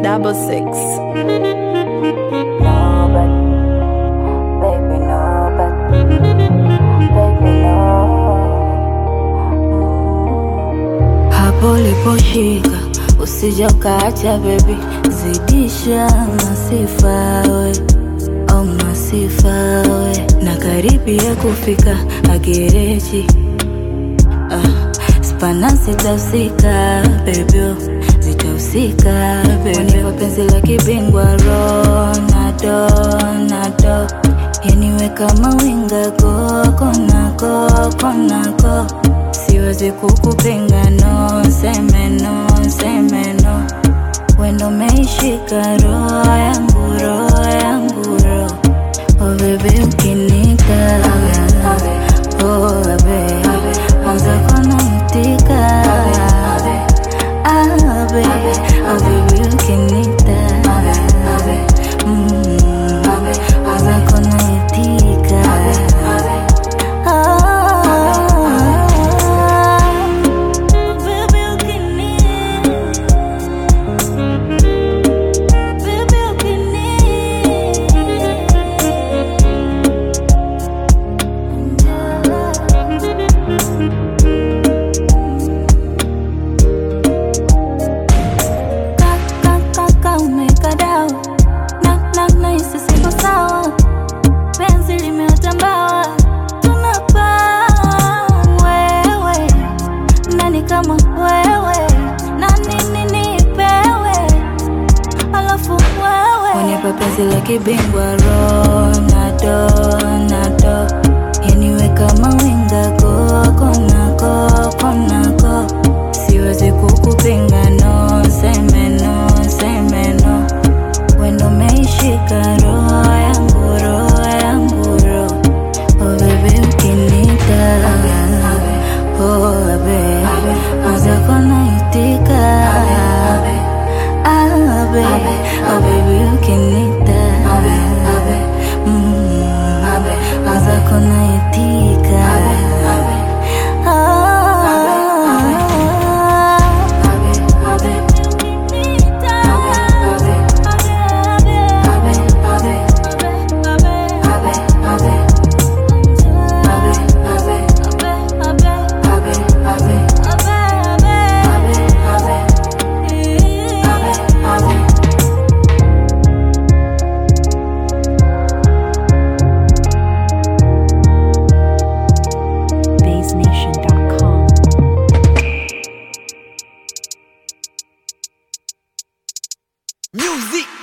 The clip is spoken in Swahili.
double six. Nobody, baby, nobody, baby, no. Hapo uliposhika usija ukaacha baby, zidisha masifa we, oh masifa we, na karibia kufika agereji ah, spana zitahusika baby, oh, zitahusika baby, kwa penzi la kibingwa Ronaldo, Ronaldo, yaniwe kama winga koko nako konako, siwezi kukupinga no, seme no, seme no, wendo meishika roho yangu, roho yangu, roho Oh baby ukinika Oh baby Mwanza kona itika Ah baby Oh baby ukinika Mm Mwanza kona itika Ah Baby ukinika Baby Kaka umeka dawa na na na hisi siko sawa, penzi limeota mbawa, tunapaa wewe, nani kama wewe, na nini nipewe alafu wewe unipa penzi la kibingwa Ronaldo, Ronaldo, yaniwe kama winga koko nako konako, siwezi kukupinga no, seme no, seme no, wendo meishika roho yangu, roho yangu, roho oh baby ukinita oh baby mwanza kona itika Ah, baby, oh baby, ukinita Mm, mwanza kona itika BaseNation.com. Music